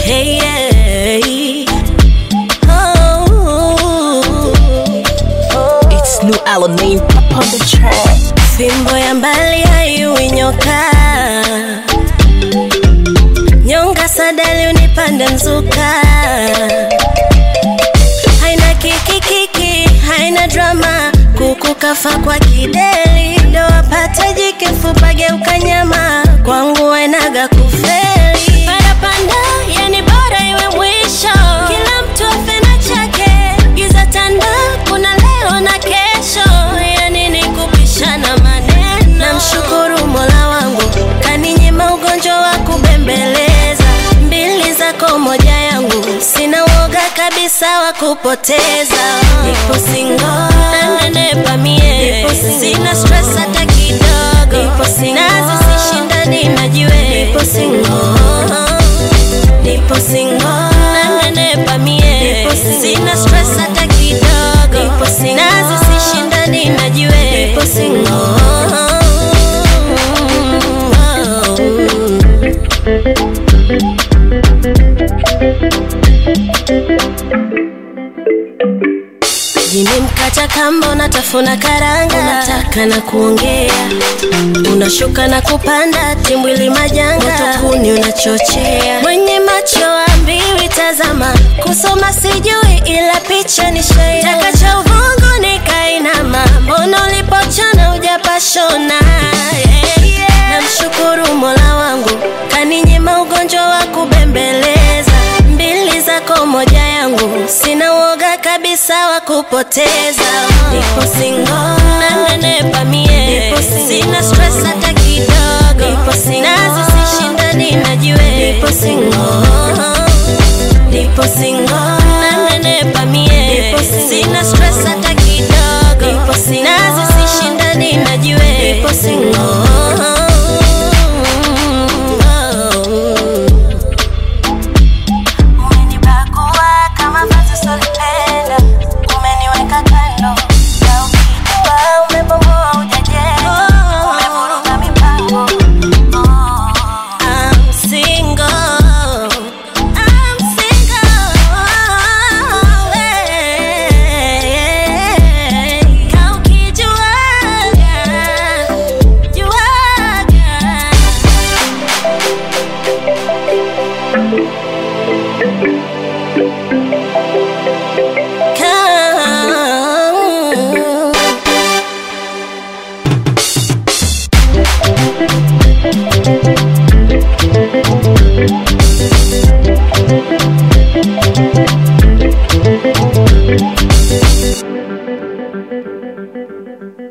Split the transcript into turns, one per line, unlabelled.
Hey, hey. Oh.
It's new Alanine up on the track.
Fimbo ya mbali haiui nyoka, nyonga sadali unipande mzuka, haina kikikiki, haina drama, kuku kafa kwa kideli, ndo wapate jike mfupa geuka nyama, kwangu wainaga kufeli. Parapanda, yani bora iwe mwisho, kila mtu afe na chake, giza tanda, kuna leo na kesho, yani ni kupishana maneno. Namshukuru Mola wangu kaninyima ugonjwa wa kubembeleza, mbili zako moja yangu, sina woga kabisa wa kupoteza. Nipo single nanenepa mie, sina stress hata kidogo, nazi sishindani na jiwe, nipo single nipo single nanenepa mie, sina stress hata kidogo, nazi sishindani na jiwe, nipo single Jini mkacha kamba unatafuna karanga, unataka na kuongea, unashuka na kupanda timbwili majanga, moto kuni unachochea, mwenye macho ambiwi tazama, kusoma sijui ila picha ni shaya, taka cha uvungu nikainama, mbona ulipochana ujapashona yeah, yeah. Namshukuru Mola wangu kaninyima ugonjwa wa kubembeleza, mbili zako moja yangu, sina woga kabisa wa kupoteza. Nipo single nanenepa mie, sina stress hata kidogo, nazi sishindani na jiwe, nipo single nipo single nanenepa mie, sina stress hata kidogo, nazi sishindani na jiwe, nipo single Umenibagua kama vazi solipenda, umeniweka kando na ukijua umebomoa hujajenga, umevuruga mipango. I'm single, I'm single, eh, ka ukijuaga, juaga